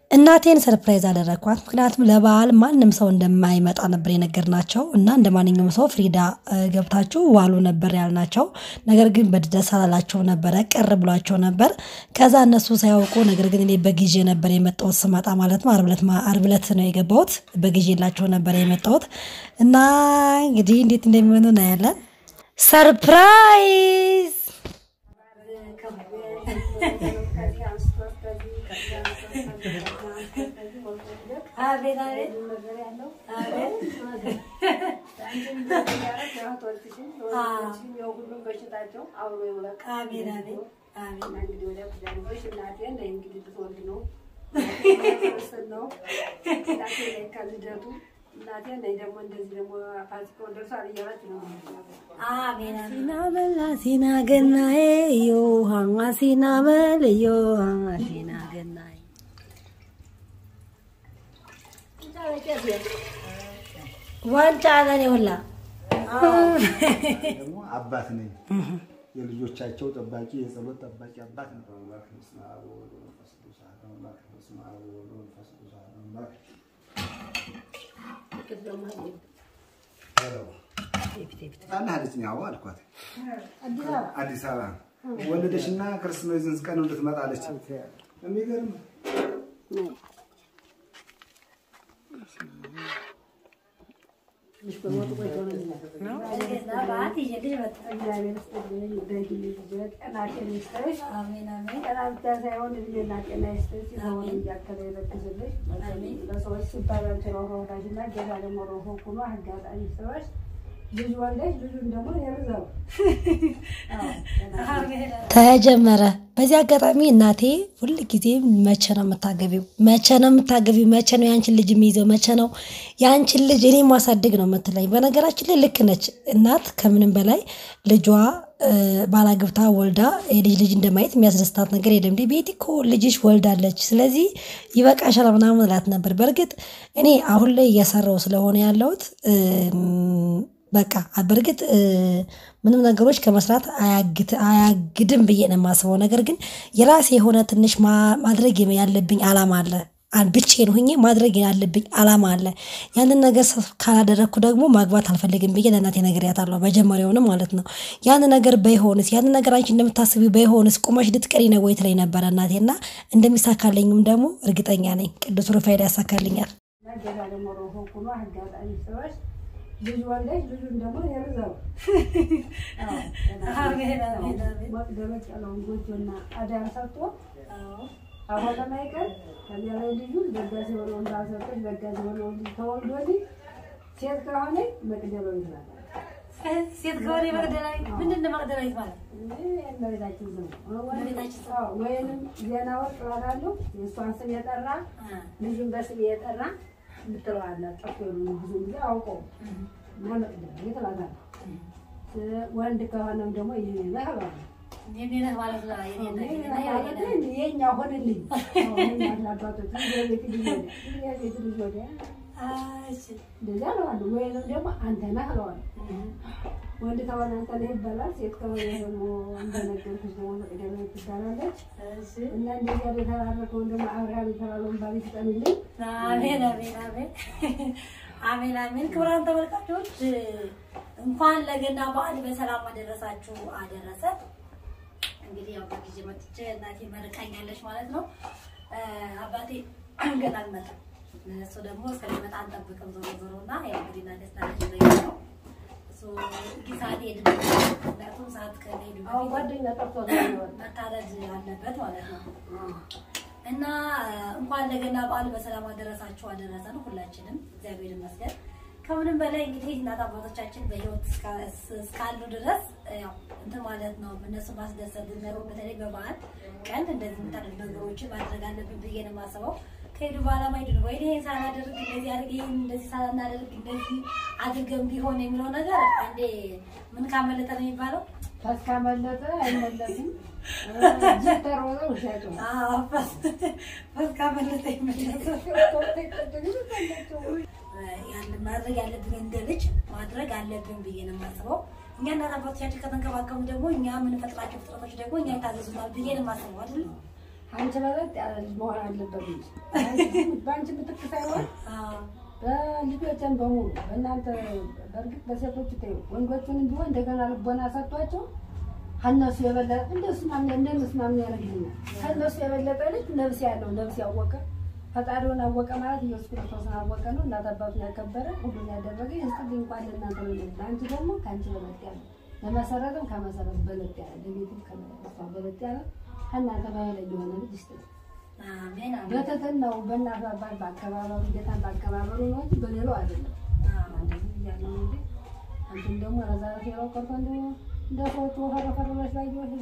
እናቴን ሰርፕራይዝ አደረግኳት። ምክንያቱም ለበዓል ማንም ሰው እንደማይመጣ ነበር የነገርናቸው እና እንደ ማንኛውም ሰው ፍሪዳ ገብታችሁ ዋሉ ነበር ያልናቸው። ነገር ግን በደስ አላላቸው ነበረ፣ ቅር ብሏቸው ነበር። ከዛ እነሱ ሳያውቁ ነገር ግን እኔ በጊዜ ነበር የመጣሁት ስመጣ ማለት ነው። ዓርብ ዕለት ነው የገባሁት። በጊዜ የላቸው ነበር የመጣሁት እና እንግዲህ እንዴት እንደሚሆኑ እናያለን። ሰርፕራይዝ ሲና በላ ሲና ገናዬ ዮሃማ ሲና በል ዮሃማ ሲና ገናዬ ዋንጫ አለን ሁላ ደግሞ አባት ነኝ። የልጆቻቸው ጠባቂ፣ የጸሎት ጠባቂ አባት ነው። አለች ነው ያው አልኳት። አዲስ አበባ ወለደችና ክርስትና ይዘን ቀን እንድትመጣለች የሚገርም ተጀመረ። በዚህ አጋጣሚ እናቴ ሁል ጊዜ መቼ ነው የምታገቢው? መቼ ነው የምታገቢው? መቼ ነው የአንችን ልጅ የሚይዘው? መቼ ነው የአንችን ልጅ እኔ ማሳደግ ነው የምትለኝ። በነገራችን ላይ ልክ ነች እናት። ከምንም በላይ ልጇ ባላግብታ ወልዳ የልጅ ልጅ እንደማየት የሚያስደስታት ነገር የለም። እንዴ ቤቲ እኮ ልጅሽ ወልዳለች፣ ስለዚህ ይበቃሻል ምናምን እላት ነበር። በእርግጥ እኔ አሁን ላይ እየሰራው ስለሆነ ያለሁት በቃ በእርግጥ ምንም ነገሮች ከመስራት አያግድም ብዬ ነው የማስበው። ነገር ግን የራሴ የሆነ ትንሽ ማድረግ ያለብኝ አላማ አለ። ብቻዬን ሁኜ ማድረግ ያለብኝ አላማ አለ። ያንን ነገር ካላደረግኩ ደግሞ ማግባት አልፈልግም ብዬ ለእናቴ ነግሬያታለሁ። መጀመሪያውንም ማለት ነው። ያንን ነገር በይሆንስ ያንን ነገር አንቺ እንደምታስቢው በይሆንስ ቁመሽ ልትቀሪ ነው ወይ ትለኝ ነበረ እናቴ እና እንደሚሳካልኝም ደግሞ እርግጠኛ ነኝ። ቅዱስ ሩፋኤል ያሳካልኛል። ልጅ ወለች ልጁን ደግሞ የርዘው ደመቅ ያለውን ጎጆና አዳር ሰጥቶ አሁን ለማይቀር ከዚያ ላይ ልጁ ደጋሲ ሆነ ወንድ አልሰጠች ደጋሲ ሆነ ወንድ ተወልዶ ሴት ከሆነ መቅደላዊ ይላል። ሴት ከሆነ መቅደላዊት ምንድን ነው መቅደላዊት ማለት? እመቤታችን ስም ወይንም ዜና ወርቅ ይባላሉ። የእሷን ስም የጠራ ልጁን በስም የጠራ ምትለዋለ ጠፍ ብዙ ጊዜ አውቀው እና መቅደላዊት እላታለሁ። ወንድ ከሆነም ደግሞ የኔ ነህ እለዋለሁ። የኛ ሆንልኝ አባቶች ቤት ልጅ ወዲያ ቤት ልጅ ወዲያ እንደዚያ እለዋለሁ። ወይንም ደግሞ አንተ ነህ እለዋለሁ። ወንድ ከሆነ አንተ ነህ ይባላል። ሴት ከሆነ ደግሞ እንደነገርኩሽ ደግሞ መቅደላዊት ትባላለች። እና እንደዚያ የተባረከውን ደግሞ አብርሃም የተባለውን ባል ይስጠንልኝ። አሜን አሜን አሜን አሜን አሜን። ክቡራን ተመልካቾች እንኳን ለገና በዓል በሰላም አደረሳችሁ አደረሰ። እንግዲህ ያው በጊዜ መጥቼ እናቴ መርቃኛለች ማለት ነው። አባቴ ገና አልመጣም። እሱ ደግሞ እስከሚመጣ አንጠብቅም ዞሮ ዞሮ እና ያው እንግዲህ እናቴ ስታደርግ ነው እሱ ጊሳት ሄድ ምክንያቱም ሰዓት ከሄዱ ጓደኛ ጠርቶ መታረድ አለበት ማለት ነው። እና እንኳን ለገና በዓል በሰላም አደረሳችሁ አደረሰን ሁላችንም፣ እግዚአብሔር ይመስገን። ከምንም በላይ እንግዲህ እናት አባቶቻችን በህይወት እስካሉ ድረስ ያው እንትን ማለት ነው እነሱ ማስደሰት ነው። በተለይ በበዓል ቀን እንደዚህ የምታደርግ ነገሮችን ማድረግ አለብን ብዬ ነው የማስበው። ከሄዱ በኋላ ማይዱ ነው ወይ ይሄን ሳናደርግ እንደዚህ አድርግ ይሄን እንደዚህ ሳናደርግ እንደዚህ አድርገን ቢሆን የሚለው ነገር አንዴ ምን ካመለጠ ነው የሚባለው ካስካመለጠ አይመለስም። ተሮጠ ውሸቱ ካመለጠ ይመለሳል። ማድረግ ያለብን እንደ ልጅ ማድረግ አለብን ብዬ ነው የማስበው። እኛ እናት አባቶቻችን ከተንከባከቡ ደግሞ እኛ የምንፈጥራቸው ፍጥረቶች ደግሞ እኛ ይታዘዙናል ብዬ ነው የማስበው አይደል? አንቺ በለጥ ያለ ልጅ መሆን አለበት እንጂ በአንቺ ምትክ ሳይሆን በልጆችን በሙሉ በእናንተ በእርግጥ በሴቶች ተይው ወንዶቹንም ቢሆን እንደገና ልቦና ሰጥቷቸው ከእነሱ የበለጠ እንደሱ ማምን እንደነሱ ማምን ያደርግልኛል። ከእነሱ የበለጠ ልጅ ነፍስ ያለው ነፍስ ያወቀ ፈጣሪውን አወቀ ማለት ኢየሱስ ክርስቶስን አወቀ ነው። እናት አባቱን ያከበረ ሁሉን ያደረገ ይስጥልኝ እንኳን ለእናንተ ነው። ለአንቺ ደግሞ ከአንቺ በለጥ ያለ ለመሰረትም ከመሰረት በለጥ ያለ ለቤትም ከመሷ በለጥ ያለ ከእናንተ በላይ የሆነ ልጅ ይስጥልኝ። አሜን አሜን በትህትናው በእናት አባት በአከባበሩ ጌታን በአከባበሩ ነው እንጂ በሌላው አይደለም። እንደዚህ እያለ ነው እንጂ አንቺም ደግሞ ረዛረት የለው ቀርቶ እንደ እንደ ሰዎቹ ፈረፈረበች ላይ ይወል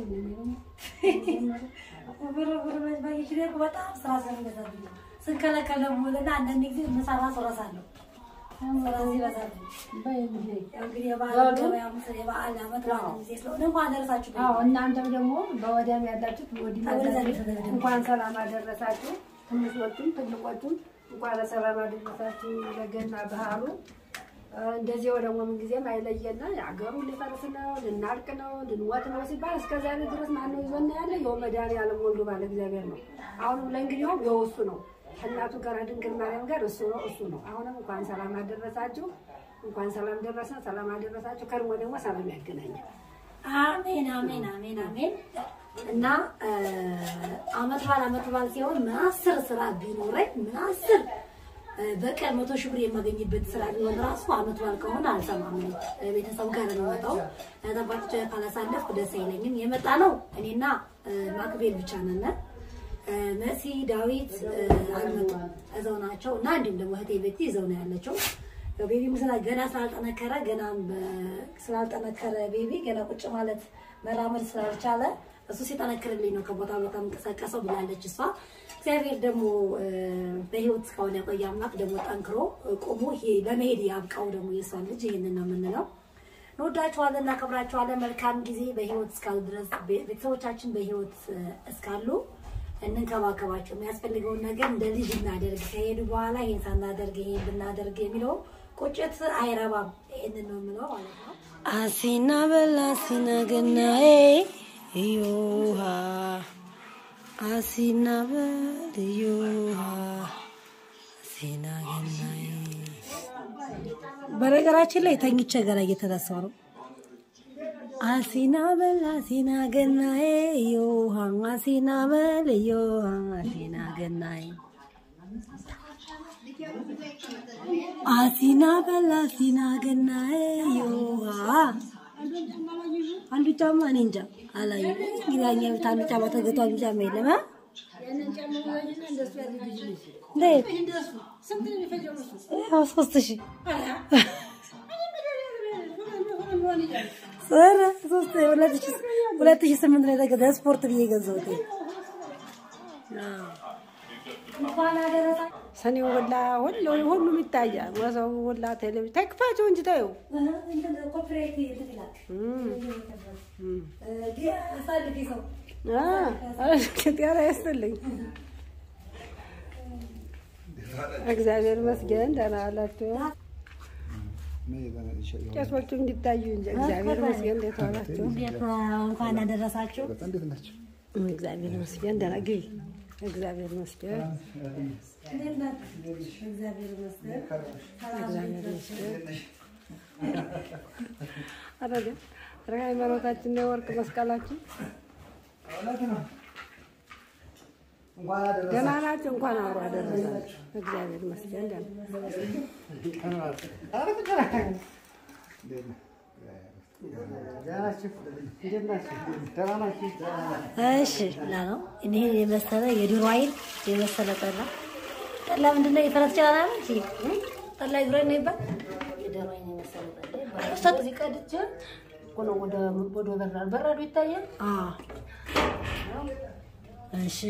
ብርብር ባይሽ ደግሞ በጣም ስራ ስለሚበዛብኝ ነው። ስንከለከል ደግሞ ውልና አንዳንድ ጊዜ ምሳራ ስረሳለሁ። ስራ ሲበዛብኝ ያው እንግዲህ የበዓል ገበያ የበዓል ዓመት በዓል ጊዜ ስለሆነ እንኳን ደረሳችሁ አዎ እናንተም ደግሞ በወዲያም ያላችሁት ወዲህ ወደዛ ያላችሁት ቤት እንኳን ሰላም አደረሳችሁ። ትንሾቹም ትልቆቹም እንኳን ለሰላም አደረሳችሁ ለገና ባህሉ። እንደዚህ ደግሞ ምን ጊዜም አይለየና አገሩ ሊፈርስ ነው ልናልቅ ነው ልንወት ነው ሲባል እስከዚያ ድረስ ማነው ይዞና ያለ የው መድኃኒዓለም ወልዱ ባለ እግዚአብሔር ነው። አሁንም ለእንግዲያውም የው እሱ ነው እናቱ ጋር ድንግል ማርያም ጋር እሱ ነው እሱ ነው። አሁንም እንኳን ሰላም አደረሳችሁ፣ እንኳን ሰላም ደረሰ፣ ሰላም አደረሳችሁ። ከርሞ ደግሞ ሰላም ያገናኛል። አሜን አሜን አሜን አሜን። እና አመት በዓል አመት በዓል ሲሆን ምን አስር ስራ ቢኖረኝ ምን አስር በቀን መቶ ሺህ ብር የማገኝበት ስራ ቢሆን ራሱ አመት በዓል ከሆነ አልሰማም። እኔ ቤተሰብ ጋር ነው የምመጣው። ተባቶች ካላሳለፍኩ ደስ አይለኝም። የመጣ ነው እኔና ማክቤል ብቻ ነን። መሲ ዳዊት አልመጡም፣ እዛው ናቸው እና እንዲሁም ደግሞ እህቴ ቤቲ እዛው ነው ያለችው። ቤቢ ምስላ ገና ስላልጠነከረ ገና ስላልጠነከረ ቤቢ ገና ቁጭ ማለት መራመድ ስላልቻለ እሱ ሲጠነክርልኝ ነው ከቦታ ቦታ የምንቀሳቀሰው ብላለች እሷ። እግዚአብሔር ደግሞ በህይወት እስካሁን ያቆየ አምላክ ደግሞ ጠንክሮ ቆሞ ይሄ ለመሄድ ያብቃው ደግሞ የእሷን ልጅ ይህንን ነው የምንለው። እንወዳችኋለን፣ እናከብራችኋለን። መልካም ጊዜ በህይወት እስካሉ ድረስ ቤተሰቦቻችን በህይወት እስካሉ እንንከባከባቸው። የሚያስፈልገውን ነገር እንደ ልጅ እናደርግ። ከሄዱ በኋላ ይሄን ሳናደርግ ይሄን ብናደርግ የሚለው ቁጭት አይረባም። ይህንን ነው የምለው ማለት ነው። አሲና በላ አሲና ገናዬ እዮሃ አሲና በል እዮሃ አሲና ገናዬ። በነገራችን ላይ ተኝቼ ገና እየተነሳሁ ነው። አሲና በል አሲና ገናዬ እዮሃ አሲና በል እዮሃ አሲና ገናዬ አሲና በል አሲና ገናዬ እዮሃ አንዱ ጫማ እኔ እንጃ አላየሁም። እንግዲህ እኛ ቤት አንዱ ጫማ ተገቷል፣ አንዱ ጫማ የለም። አ? እንዴት? ያው ሶስት ሺህ ኧረ ሶስት ሁለት ሺህ ሁለት ሺህ ስምንት ነው የተገዛው ስፖርት ብዬ ገዛሁት። እንኳን አደረሳችሁ። ሰኔው ሁላ ሁሉ ሁሉም ይታያል። መሰቡ ሁላ ቴሌቪዥን ተክፋቸው እንጂ ታየው እንትን ኮፒራይት እንትን ይላል። እ አሳልፊ ሰው ጤና ያስጥልኝ። እግዚአብሔር ይመስገን ደህና ዋላችሁ። ቄሶቹ እንዲታዩ እንጂ እግዚአብሔር ይመስገን እንዴት ዋላችሁ? እንዴት እንኳን አደረሳችሁ። እንዴት ናቸው? እግዚአብሔር ይመስገን ደህና ግቢ። እግዚአብሔር ይመስገን እንዴት ናት? እግዚአብሔር ይመስገን። እግዚአብሔር ይመስገን። ኧረ ግን ኧረ ሃይማኖታችን ነው የወርቅ መስቀላችን እውነት ነው። እንኳን አደረሳችሁ። ደህና ናቸው። እንኳን አብሮ አደረሳችሁ። እግዚአብሔር ይመስገን ደህና እንዴት ነህ? እሺ ላ ነው እኔ የመሰለ የዶሮ አይን የመሰለ ጠላ ጠላ ምንድን ነው? የፈረስ ጭራ ነው እንጂ ጠላ ይግረ ነው ይባል የዶሮ አይን የመሰለ ጠላ ይባላል። እዚህ ቀድቼ እኮ ነው ወደ ወደ በራድ በራዱ ይታያል። አዎ እሺ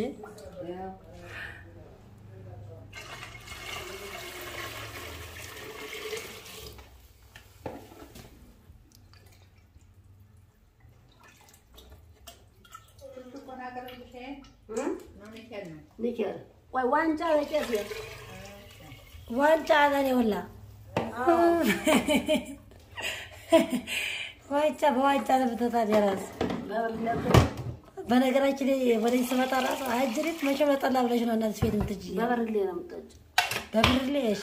ኒኬል ቆይ ዋንጫ ለቄስ ነው ዋንጫ ለኔ ሁላ ዋንጫ በዋንጫ ለብቶታል የራሱ በነገራችን ላይ ወደዚህ ስመጣ ራሱ አጅሬት መቼ በጠላ ብለሽ ነው እናትሽ ቤት የምትጅ በበርሌ ነው የምጠጪው። በብርሌ እሺ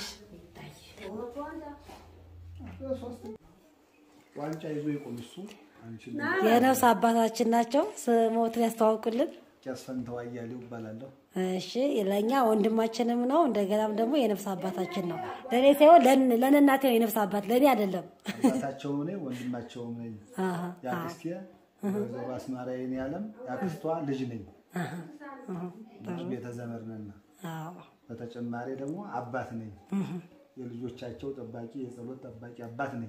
ዋንጫ ይዞ የቆም እሱ አንቺን የነፍስ አባታችን ናቸው። ስሞትን ያስተዋውቁልን። ቄስ ፈንታው አያሌው እባላለሁ። እሺ ለእኛ ወንድማችንም ነው፣ እንደገናም ደግሞ የነፍስ አባታችን ነው። ለእኔ ሳይሆን ለን- ለእናቴ ነው የነፍስ አባት፣ ለእኔ አይደለም። አባታቸውም ነኝ ወንድማቸውም ነኝ። አሀ፣ የአክስቴ ወይዘሮ አስማራዬ እኔ ዓለም የአክስቷ ልጅ ነኝ። ልጅ ቤተ ዘመድ ነን። አዎ። በተጨማሪ ደግሞ አባት ነኝ። የልጆቻቸው ጠባቂ፣ የጸሎት ጠባቂ አባት ነኝ።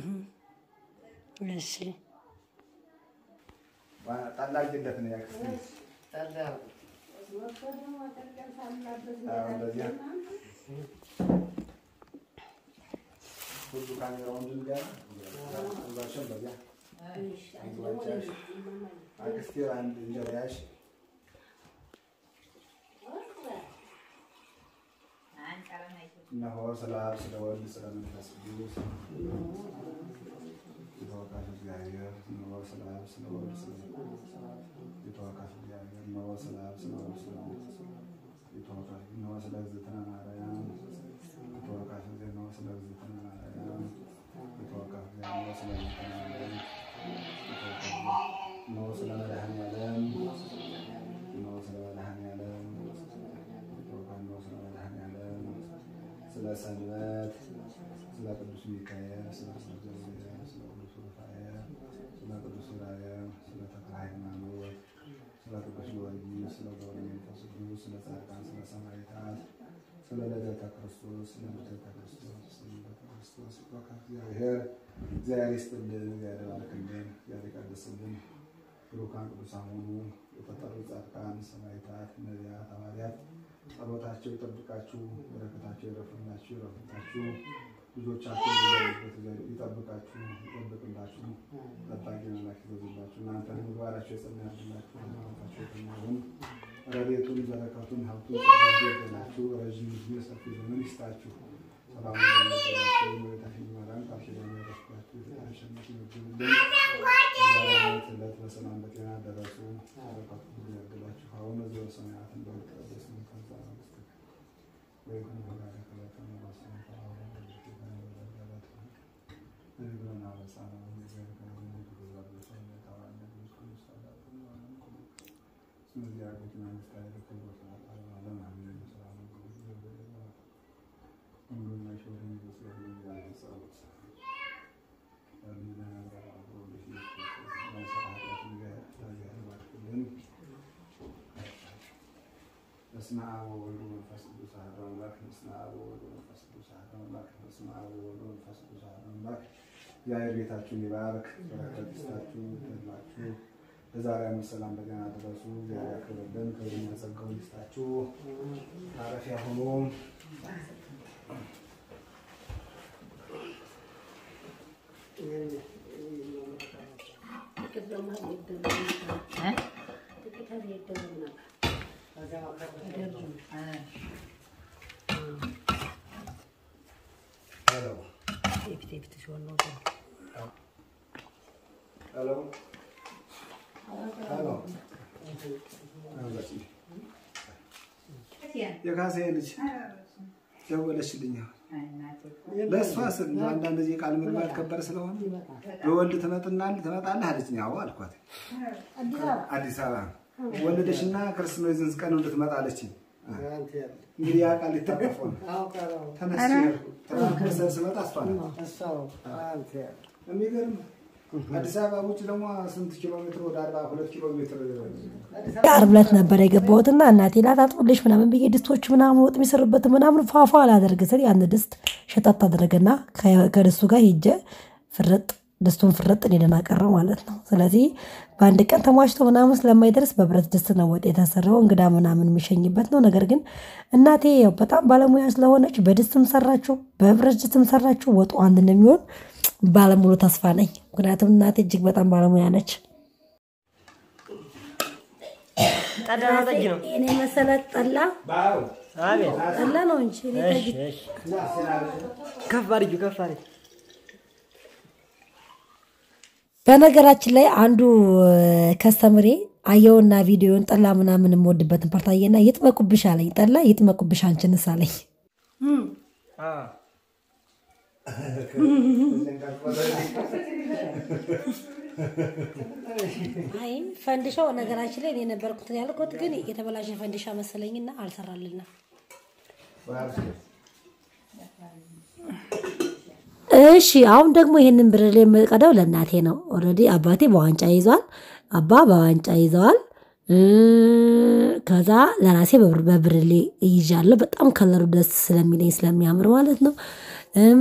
እሺ ጠላቂለት ነው ያክስቴ አዎ፣ እንደዚያ ሁሉ ካሜራውን ድንጋይ እዛቸው በዚያ አክስቴ አንድ እንጀራ ያሽ እነሆ ስለ አብ ስለ ወልድ ስለ መንፈስ ቅዱስ የተወቃሽ እግዚአብሔር እነሆ ስለ አብ ስለ ወልድ ስለ የተወቃሽ እግዚአብሔር እነሆ ስለ አብ ስለ ወልድ ስለ መንፈስ የተወቃሽ እነሆ ስለ እግዝእትነ ማርያም የተወቃሽ እግዚአብሔር እነሆ ስለ እግዝእትነ ማርያም የተወቃሽ እግዚአብሔር እነሆ ስለ እግዝእትነ ማርያም የተወቃሽ እነሆ ስለ መድኃኔዓለም እነሆ ስለ መድኃኔዓለም የተወቃሽ እነሆ ስለ መድኃኔዓለም ስለ ሰንበት ስለ ቅዱስ ሚካኤል ስለ ቅዱስ ገብርኤል ስለ ቅዱስ ሩፋኤል ስለ ቅዱስ ዑራኤል ስለ ተክለ ሃይማኖት ስለ ቅዱስ ጊዮርጊስ ስለ ገብረ መንፈስ ቅዱስ ስለ ጻድቃን ስለ ሰማዕታት ስለ ልደተ ክርስቶስ ስለ ልደተ ክርስቶስ ስለ ልደተ ክርስቶስ በቃ እግዚአብሔር እግዚአብሔር ይስጥልን እግዚአብሔር ይባርክልን እግዚአብሔር ይቀድስልን ብሩካን ቅዱሳን ሁኑ የተጠሩ ጻድቃን ሰማዕታት ነቢያት ሐዋርያት ጸሎታቸው ይጠብቃችሁ፣ በረከታቸው ይረፍላችሁ ይረፍላችሁ። ልጆቻችሁ በያሉበት ይጠብቃችሁ ይጠብቅላችሁ። ጠባቂ መላክ ይበዙላችሁ። እናንተን ምግባራቸው የጸና ያድርግላችሁ። ሃይማኖታቸው የጸና ይሁን። ረድኤቱን በረከቱን ሀብቱን ጸጋቱ ይበላችሁ። ረዥም ዕድሜ ሰፊ ዘመን ይስጣችሁ። ሰላም ለሚያደርጋችሁ የእመቤታችን ማርያም ቃል ኪዳን ያደርግላችሁ። የተሸነፉ ይመግቡልን። ዛሬ ዓመት ዕለት በሰላም በጤና ደረሱ። በረከቱ ሁሉ ያድላችሁ። አቡነ ዘበሰማያት እንደሆነ ይትቀደስ ስምከ ትምጻእ መንግሥትከ ወይኩን ፈቃድከ በከመ በሰማይ ከማሁ በምድር በከመ ንሕነኒ አበሳነ ወንጌል ከመ ንሕነኒ በሰማይ ታዋነ ቅዱስ ቅዱስ ሰላም እስመ እግዚአብሔር መንግሥት ኃይል ክብር ወስብሐት ለዓለመ አሜን። ሰላም ሁሉን መሾር የሚመስለው እግዚአብሔር ጸሎት በስመ አብ ወወልድ ወመንፈስ ቅዱስ አሐዱ አምላክ። በስመ አብ ወወልድ ወመንፈስ ቅዱስ አሐዱ አምላክ። በስመ አብ ወወልድ ወመንፈስ ቅዱስ አሐዱ አምላክ። እግዚአብሔር ቤታችሁን ይባርክ፣ በረከት ይስጣችሁ፣ ይደላችሁ። ለዛሬ ዓመት ሰላም በጤና ደረሱ። እግዚአብሔር ያክብርልን፣ ክብርና ጸጋውን ይስጣችሁ። ማረፊያ ሆኖ ጥቂት ደግሞ ይደረግ ነበር። ጥቂት ይደረግ ነበር። ሄሎ የፊት የፊት ሲሆን ነው ሄሎ ሄሎ የካሴ ልጅ ደወለችልኝ። ለእሷ ስል ነው አንዳንድ ጊዜ ቃል መግባት ከባድ ስለሆነ በወልድ ትመጥናል ትመጣለህ አለችኝ። አዎ አልኳት። አዲስ አበባ ወለደችና ክርስትና ይዘን ቀን እንድትመጣ አለችኝ። እንግዲህ ያ ቃል ሊታቀፈው ነው። ተነስቼ ሄድኩ። ትናንት መሰል ስመጣ እሷ ናት። የሚገርም አዲስ አበባ ውጭ ደግሞ ስንት ኪሎ ሜትር? ወደ አርባ ሁለት ኪሎ ሜትር ዓርብ ዕለት ነበር የገባሁትና እናቴ ላታጥብልሽ ምናምን ብዬ ድስቶች ምናምን ወጥ የሚሰሩበት ምናምን ፏፏ አላደርግ ስል ያን ድስት ሸጠት አደረገና ከ- ከድስቱ ጋር ሄጀ ፍርጥ ድስቱን ፍርጥ እኔን አቀረው ማለት ነው። ስለዚህ በአንድ ቀን ተሟሽቶ ምናምን ስለማይደርስ በብረት ድስት ነው ወጥ የተሰራው እንግዳ ምናምን የሚሸኝበት ነው። ነገር ግን እናቴ ያው በጣም ባለሙያ ስለሆነች በድስትም ሰራችው በብረት ድስትም ሰራችው ወጡ አንድ እንደሚሆን ባለሙሉ ተስፋ ነኝ። ምክንያቱም እናቴ እጅግ በጣም ባለሙያ ነች። ጠላ ነው ጠጅ ነው? እኔ መሰለ ጠላ አቤት። ጠላ ነው እንጂ እኔ ጠጅ እሺ፣ እሺ። ከፍ አድርጊው፣ ከፍ አድርጊው። በነገራችን ላይ አንዱ ከስተምሬ አየውና ቪዲዮን ጠላ ምናምን የምወድበትን ፓርት አየና ይጥመቁብሽ አለኝ። ጠላ ይጥመቁብሽ አንቺንስ አለኝ። አይ ፈንዲሻው ነገራችን ላይ እኔ ነበርኩት ያልኩት፣ ግን የተበላሸ ፈንዲሻ መሰለኝና አልሰራልና እሺ አሁን ደግሞ ይህንን ብርሌ የምቀደው ለእናቴ ነው። ኦልሬዲ አባቴ በዋንጫ ይዟል፣ አባ በዋንጫ ይዘዋል። እ ከዛ ለራሴ በብር- በብርሌ ይዣለሁ። በጣም ከለሩ ደስ ስለሚለኝ ስለሚያምር ማለት ነው። እም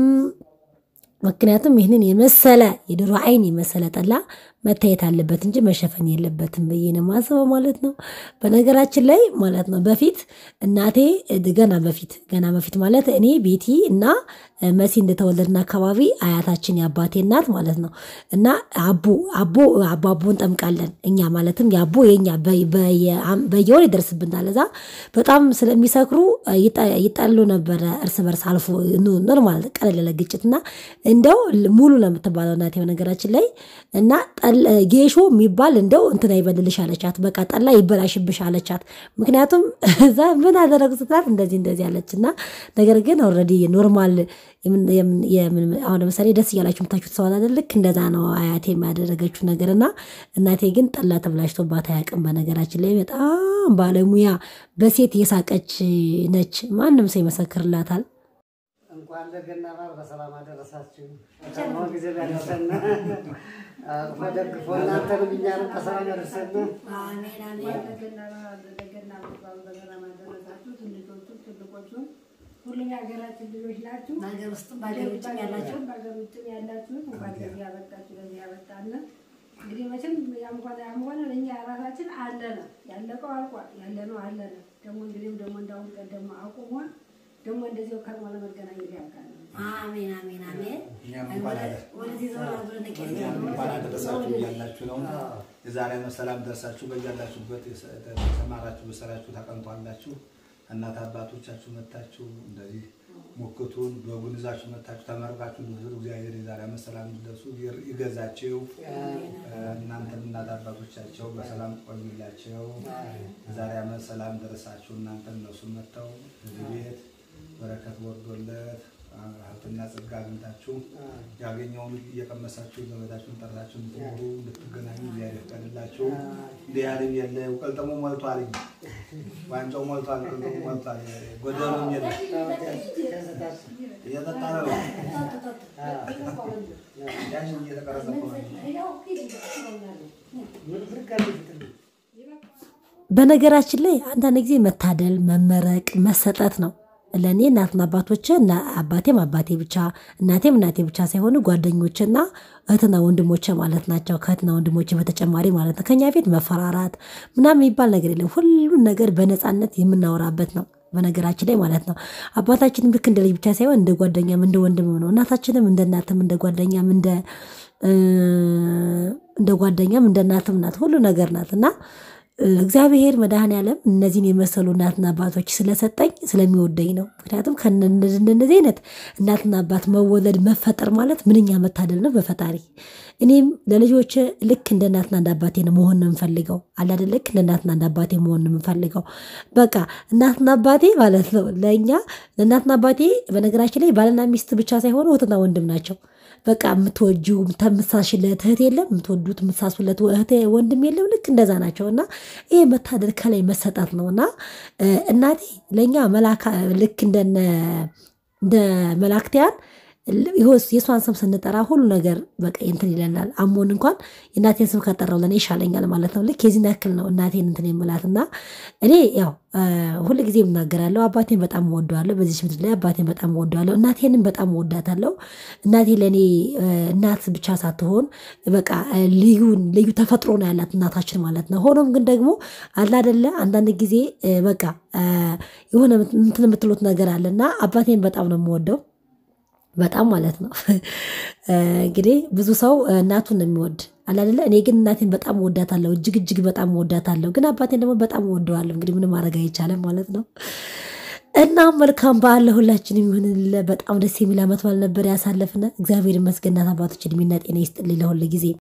ምክንያቱም ይህንን የመሰለ የዶሮ አይን የመሰለ ጠላ መታየት አለበት እንጂ መሸፈን የለበትም ብዬ ነው የማስበው ማለት ነው። በነገራችን ላይ ማለት ነው በፊት እናቴ ገና በፊት ገና በፊት ማለት እኔ ቤቲ እና መሲ እንደተወለድን አካባቢ አያታችን የአባቴ እናት ማለት ነው እና አቦ አቦ አቦ አቦ እንጠምቃለን እኛ ማለትም የአቦ የኛ በ- በየ- በየወር ይደርስብናል። እዛ በጣም ስለሚሰክሩ ይጣ- ይጣሉ ነበረ እርስ በርስ አልፎ ኖ- ኖርማል ቀለል ያለ ግጭት እና እንደው ሙሉ ለምትባለው እናቴ በነገራችን ላይ እና ጠል- ጌሾ የሚባል እንደው እንትን አይበልልሽ አለቻት። በቃ ጠላ ይበላሽብሽ አለቻት። ምክንያቱም እዛ ምን አደረጉ ስትላት እንደዚህ እንደዚህ አለች እና ነገር ግን ኦልሬዲ ኖርማል የምን- የምን- የምን- አሁን ለምሳሌ ደስ እያላችሁ የምታችሁት ሰው አለ ልክ እንደዛ ነው አያቴ የሚያደረገችው ነገር እና እናቴ ግን ጠላ ተብላሽቶባት አያውቅም። በነገራችን ላይ በጣም ባለሙያ በሴት የሳቀች ነች። ማንም ሰው ይመሰክርላታል። እንኳን ለገና በዓል በሰላም አደረሳችሁ። ከሰማው ጊዜ ያደረሰን አቅፎ ደግፎ እናንተንም እኛንም በሰላም ያደርሰን። ለገና በዓል ለገና በዓል በሰላም አደረሳችሁ። ትንሾቹም ትልቆቹም ሁሉም የሀገራችን ልጆች ናችሁ። በሀገር ውስጥም በሀገር ውጭም ያላችሁ በሀገር ውጭም ያላችሁት እንኳን ለዚህ ያበቃችሁ ለዚህ ያበቃን። እንግዲህ መቼም ያም ሆነ ያም ሆነ ለእኛ ራሳችን አለ ነው ያለቀው አልቋል። ያለ ነው አለ ነው። ደግሞ እንግዲህም ደግሞ እንዳሁን ቀደም አቁሟል። ደግሞ እንደዚያው ከርሞ ለመገናኘት ያብቃን። አሜን አሜን አሜን። እኛም እንኳን አለ ወደዚህ ዞር ብለን እኛም እንኳን አደረሳችሁ እያላችሁ ነው። የዛሬ ዓመት ሰላም ደርሳችሁ በያላችሁበት የተሰማራችሁ በሰራችሁ ታቀምጧላችሁ። እናት አባቶቻችሁ መታችሁ እንደዚህ ሞክቱን በጉን ይዛችሁ መታችሁ ተመርቃችሁ እንድትሉ እግዚአብሔር የዛሬ ዓመት ሰላም እንድትደርሱ ይገዛችሁ። እናንተም እናት አባቶቻቸው በሰላም ቆዩላቸው። የዛሬ ዓመት ሰላም ደረሳችሁ። እናንተም እነሱም መጥተው እዚህ ቤት በረከት ወርዶለት ሀብትና ጸጋ አግኝታችሁ ያገኘውን እየቀመሳችሁ ዘመዳችሁን ጠርታችሁ እንድትኖሩ እንድትገናኙ እግዚአብሔር ይፍቀድላችሁ። እንዲህ ያህልም የለ ቀልጠሙ ሞልቷል፣ ዋንጫው ሞልቷል፣ ቀልጠሙ ሞልቷል። ጎደሎም የለ እየጠጣ ነው። ያችን እየተቀረጸ እኮ ነው። በነገራችን ላይ አንዳንድ ጊዜ መታደል መመረቅ መሰጠት ነው። ለእኔ እናትና አባቶች አባቴም አባቴ ብቻ እናቴም እናቴ ብቻ ሳይሆኑ ጓደኞችና እህትና ወንድሞቼ ማለት ናቸው። ከእህትና ወንድሞቼ በተጨማሪ ማለት ነው። ከኛ ቤት መፈራራት ምናምን የሚባል ነገር የለም። ሁሉን ነገር በነፃነት የምናወራበት ነው። በነገራችን ላይ ማለት ነው። አባታችንም ልክ እንደ ልጅ ብቻ ሳይሆን እንደ ጓደኛም እንደ ወንድም ነው። እናታችንም እንደ እናትም እንደ ጓደኛም እንደ እንደ ጓደኛም እንደ እናትም ናት። ሁሉ ነገር ናት እና እግዚአብሔር መድኃኔዓለም እነዚህን የመሰሉ እናትና አባቶች ስለሰጠኝ ስለሚወደኝ ነው። ምክንያቱም ከእነዚህ አይነት እናትና አባት መወለድ መፈጠር ማለት ምንኛ መታደል ነው በፈጣሪ። እኔም ለልጆች ልክ እንደ እናትና እንደ አባቴ ነው መሆን ነው የምፈልገው። አላደ ልክ እንደ እናትና እንደ አባቴ መሆን ነው የምፈልገው። በቃ እናትና አባቴ ማለት ነው ለእኛ ለእናትና አባቴ በነገራችን ላይ ባልና ሚስት ብቻ ሳይሆኑ እህትና ወንድም ናቸው። በቃ የምትወጂው የምታምሳሽለት እህት የለም፣ የምትወዱት የምትሳሱለት እህት ወንድም የለም። ልክ እንደዛ ናቸው እና ይሄ መታደል ከላይ መሰጣት ነው እና እናቴ ለእኛ መላካ ልክ እንደነ እንደ መላክቲያን የእሷን ስም ስንጠራ ሁሉ ነገር በቃ እንትን ይለናል። አሞን እንኳን የእናቴን ስም ከጠራው ለእኔ ይሻለኛል ማለት ነው። ልክ የዚህን ያክል ነው እናቴን እንትን የምላት እና እኔ ያው ሁል ጊዜ የምናገራለሁ አባቴን በጣም እወደዋለሁ። በዚህ ምድር ላይ አባቴን በጣም እወደዋለሁ። እናቴንም በጣም እወዳታለሁ። እናቴ ለእኔ እናት ብቻ ሳትሆን በቃ ልዩ ልዩ ተፈጥሮ ነው ያላት እናታችን ማለት ነው። ሆኖም ግን ደግሞ አላደለ አንዳንድ ጊዜ በቃ የሆነ እንትን የምትሉት ነገር አለ እና አባቴን በጣም ነው የምወደው በጣም ማለት ነው። እንግዲህ ብዙ ሰው እናቱን ነው የሚወድ አላደለ። እኔ ግን እናቴን በጣም እወዳታለሁ፣ እጅግ እጅግ በጣም እወዳታለሁ። ግን አባቴን ደግሞ በጣም እወደዋለሁ። እንግዲህ ምንም ማድረግ አይቻልም ማለት ነው። እና መልካም በዓል ለሁላችንም ይሁንልን። በጣም ደስ የሚል ዓመት በዓል ነበር ያሳለፍነ። እግዚአብሔር ይመስገን። እናት አባቶች እድሜና ጤና ይስጥልኝ ለሁል ጊዜ